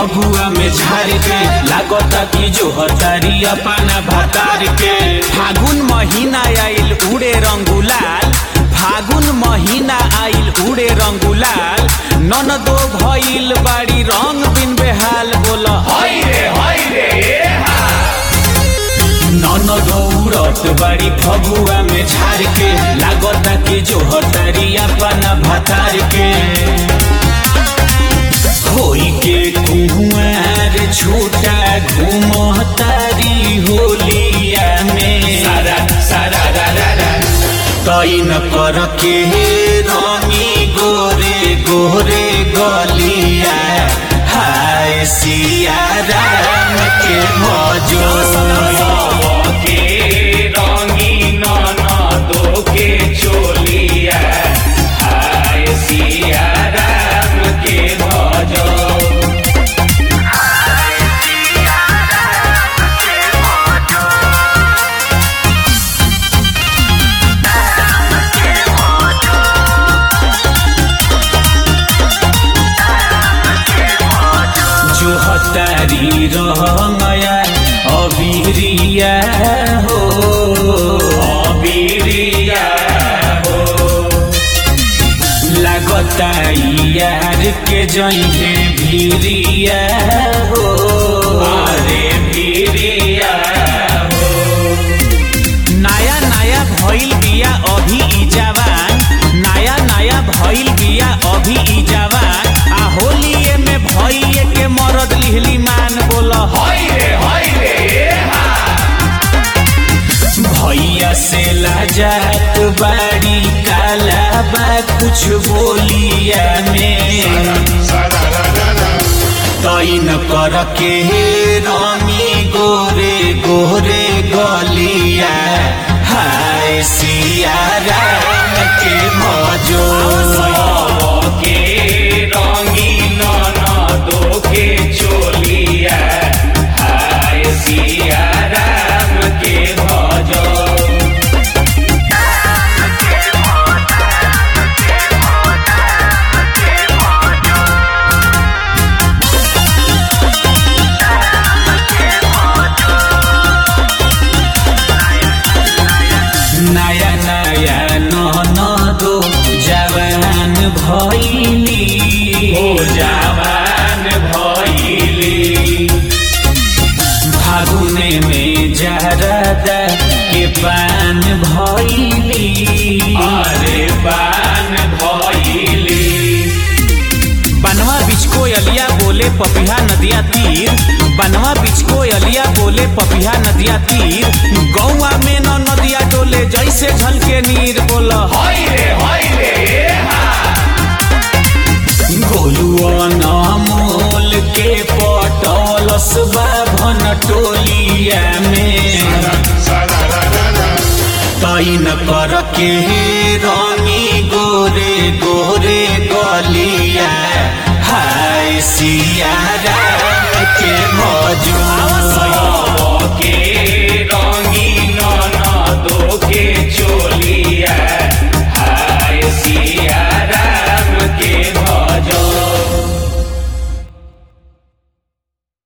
फगुआ में झाड़ के लागता कि जो हतारी अपना भतार के फागुन महीना आइल उड़े रंगुलाल फागुन महीना आइल उड़े रंगुलाल नन दो भइल बाड़ी रंग बिन बेहाल बोल हाय रे हाय रे नन दौड़त बाड़ी फगुआ में झाड़ के लागता कि जो हतारी अपना भतार के होई के कुंवर छूटा घूमतारी होलिया में सारा सारा रा रा रा तैन कर के रंगी गोरे गोरे गलिया हाय सिया राम के मजो के रंगीन नदो के चोलिया हाय सिया राम के भजो जो हतारी रहमया अबीरिया हो अबीरिया हो लागता यार के जइहे भीरिया हो अरे बीरिया हो नया नया भइल बिया अभी ई जवान नया नया भइल बिया अभी ई जवान आ होलिए में भइए के मरद लिहली मान बोल हाय रे हाय रे भैया से लाजात बाड़ी काला बा कुछ बोलिया में सारा रा रा रा तैन कर के रमी गोरे गोरे गलिया हाय सिया राम के मजो के रंगीन नदो के चोलिया हाय सिया राम के भजो नया नया नन दो जवान भैली ओ जवान भइली फागुने में जरदा के पान भैली अरे बान भइली बनवा बिचको अलिया बोले पपिहा नदिया तीर बनवा बिचको अलिया बोले पपिहा नदिया तीर गौआ में न नदिया डोले जैसे झलके नीर बोल हाय रे हाय रे गोलुआ मोल के पटलस बाभन टोलिया में सारा रा रा रा तैन कर के रंगी गोरे गोरे गलिया हाय सिया राम के मजो